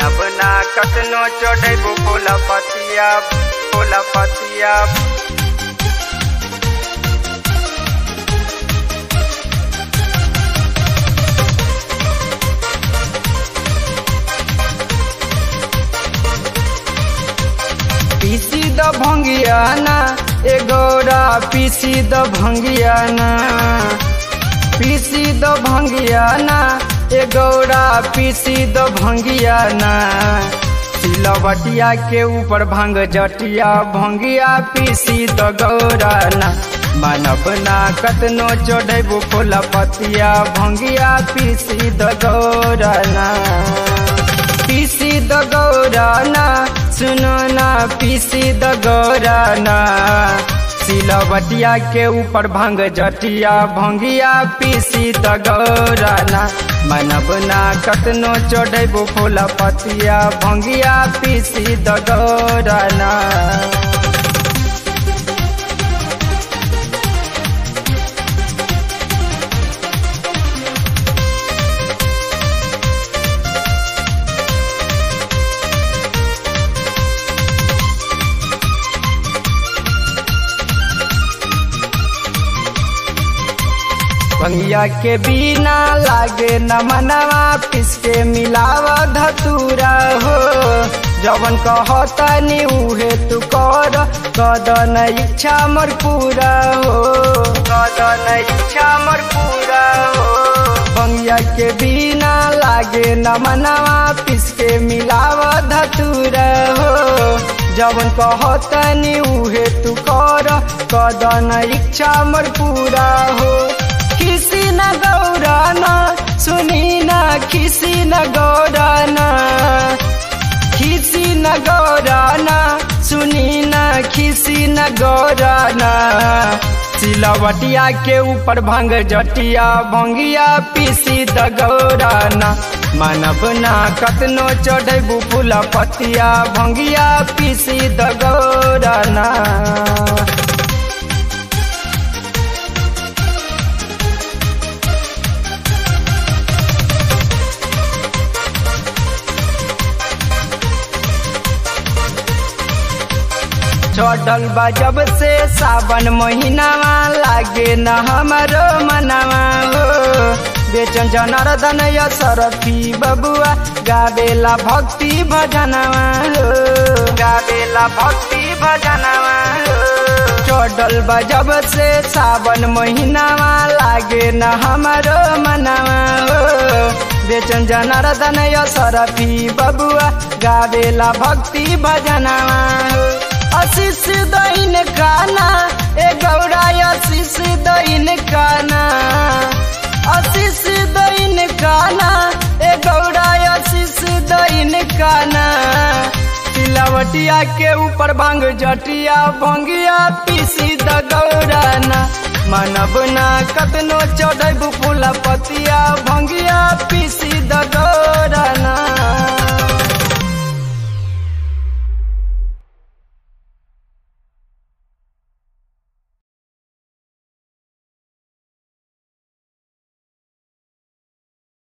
मानब ना कतनो चढ़ेबू फूल पतिया फूल पतिया पीसी द भंगियाना ए गौरा पीसी द भंगियाना पीसी द भंगियाना ए गौरा पीसी द भंगियाना सिलवटिया के ऊपर भंग जटिया भंगिया पीसी द गौराना मानब ना कतनो चढ़ेबू फूल पतिया भंगिया पीसी द गौराना पीसी द गौराना सुनो ना पीसी द गौराना सिलवटिया के ऊपर भंग जटिया भंगिया पीसी द गौराना मनब ना कतनो चढ़ेबू फूल पतिया भंगिया पीसी द गौराना भंगिया के बिना लागे न मनवा पिसके मिलाव धतूरा हो जवन कहतनी उहे तू कर कदन इच्छा मोर पूरा हो कदन इच्छा मोर पूरा हो भंगिया के बिना लागे न मनवा पिसके मिलाव धतूरा हो जवन कहतनी उहे तू कर कदन इच्छा मोर पूरा हो किसी न गौराना सुनी न किसी न गौराना किसी न गौराना सुनी न किसी न गौराना सिलवटिया के ऊपर भंग जटिया भंगिया पीसी द गौराना मानब ना कतनो चढ़ेबू फूल पतिया भंगिया पीसी द गौराना चढ़ल बा जब से सावन महीनावा लागे न हमारो मनवा हो बेचन जनार्दन सरफी बबुआ गावेला भक्ति भजनवा हो गावेला भक्ति भजनवा हो चढ़ल बा जब से सावन महीनावा लागे न हमारो मनवा हो बेचन जनार्दन सरफी बबुआ गावेला भक्ति भजनवा हो आशीष दैन काना ए गौरा आशीष दैन काना आशीष दैन काना ए गौरा आशीष दैन काना सिलवटिया के ऊपर भांग जटिया भंगिया पीसी द गौराना मानब ना कतनो चढ़ब फूल पतिया भंगिया पीसी द गौराना